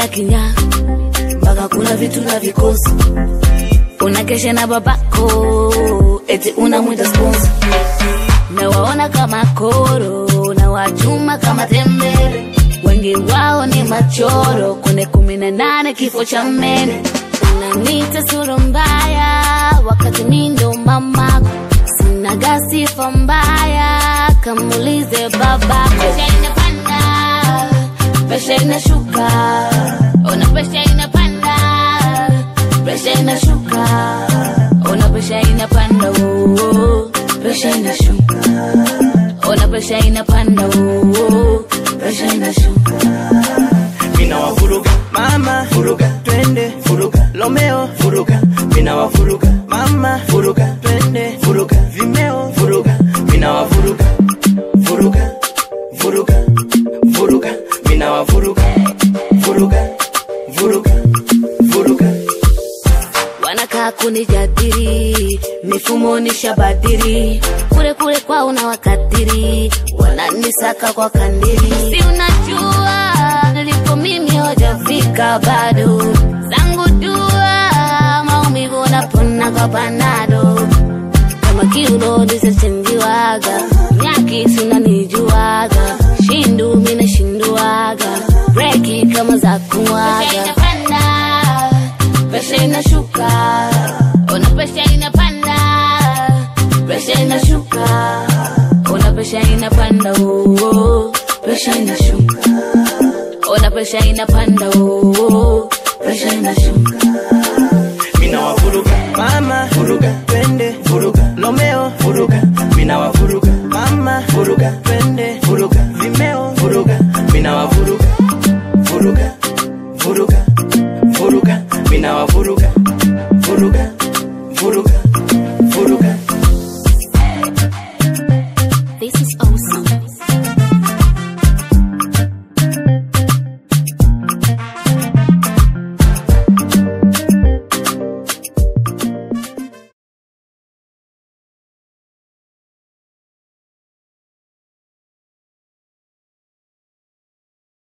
kinya mpaka kuna vitu na vikosi unakesha na babako eti unamwita sponsor nawaona kama koro na wachuma kama tembele wengi wao ni machoro kune kumi na nane kifo cha mene unanita sura mbaya wakati mi ndo mamako sinaga sifa mbaya kamulize babako pesha inapanda pesha inashuka ona pesha inapanda pesha inashuka ona pesha inapanda oh, oh. pesha inashuka ona pesha inapanda oh, oh. pesha inashuka mina wafuruga mama furuga twende furuga lomeo furuga mina wafuruga mama furuga twende furuga vimeo furuga mina wafuruga furuga furuga furuga mina wafuruga furuga furuga furuga wanakaa kunijadiri mifumo nishabadiri kule kule kwa una wakadiri wananisaka kwa kandiri si unajua nilipo mimi hojafika bado zangu dua maumivu napona kwa panado kama kiuno lisachenjiwaga nyaki sinanijuaga shindu minashinduaga breki kama za kumwaga presha inashuka ona presha inapanda presha inashuka ona presha inapanda oh, oh. presha inashuka ona presha inapanda oh, oh. presha inashuka mina wafuruga mama furuga twende furuga lomeo furuga mina wafuruga mama furuga twende furuga vimeo furuga mina wafuruga furuga